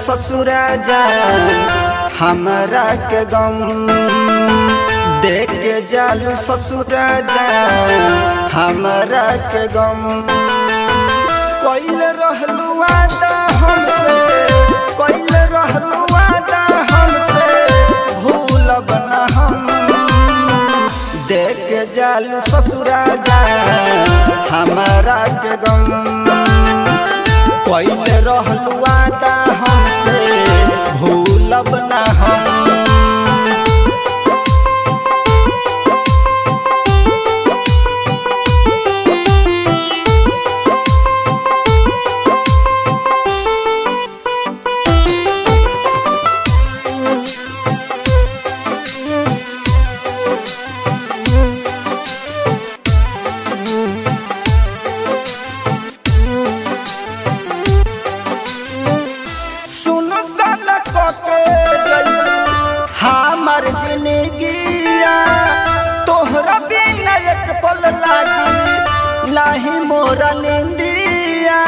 ससुरा जान हमरा के गम देख के जालू ससुरा जान हमरा के गम कैल रहलू वादा हमसे कैल रहलू वादा हमसे भूलब न हम देख के जालू ससुरा जान हमरा के गम कैल रहलू वादा हमसे भूलब न हम सुन सन के जइबू हमर जिंदगिया तोहरा बिना एक पल लागी नाही मोरा निंदिया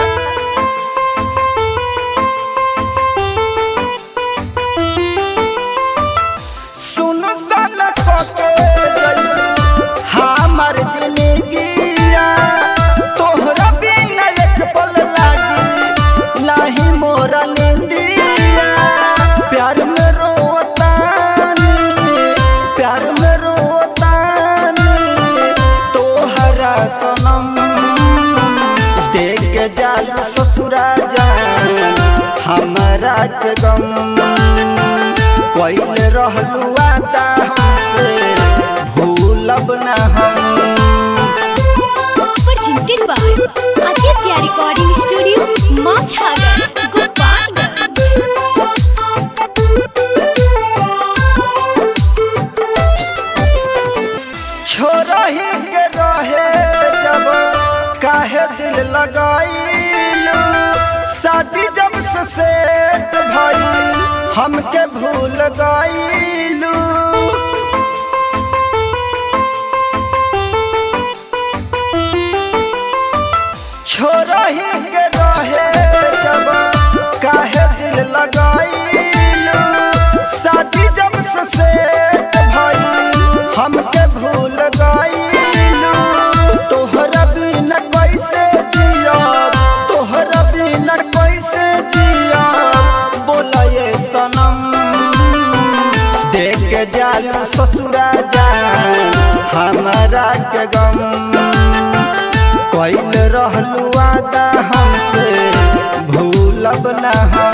सुन सन के जइबू हमर जिंदगिया तोहरा बिना एक पल लागी नाही मोरा निंदिया प्यार में रोतानी प्यार में रोतानी तोहरा सनम देख के जाल ससुरा जान हमरा के गम कैल रहलू वादा हमसे भूलब न हम presented by Aditya Recording Studio, Machhagar, Gopalganj. छोरही के रहे जब काहे दिल लगाईलू शादी जब से सेट भई हमके भूल गईलू छोरही के रहे जब काहे दिल लगाईलू शादी जब से सेट भई हमके भूल गईलू तोहरा बिना कैसे जियब तोहरा बिना कैसे जियब बोला ये सनम देख के जालू ससुरा जान हमरा के गम कैल रहलू वादा हमसे भूलब न हम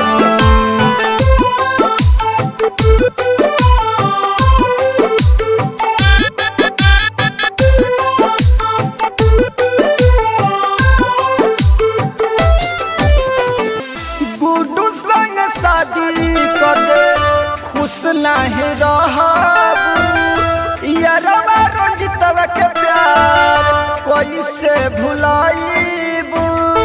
गुड्डू संग शादी करे खुश नहीं रहब यारवा रंजितवा के प्यार कैसे भुलाईबू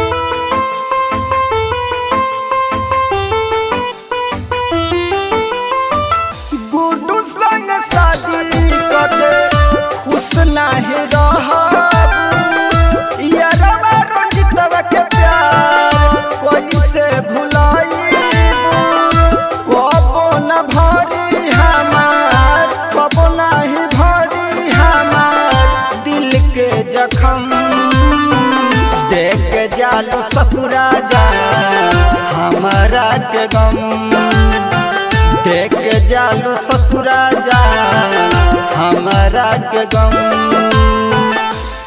गुड्डू संग शादी करे खुश नहीं रहब यारवा रंजितवा के प्यार कैसे भुलाईबू कबो न भरी हमार कबो नहीं भरी हमार दिल के जखम देख के जालू ससुरा जान हमरा के गम देख के जालू ससुरा जान हमरा के गम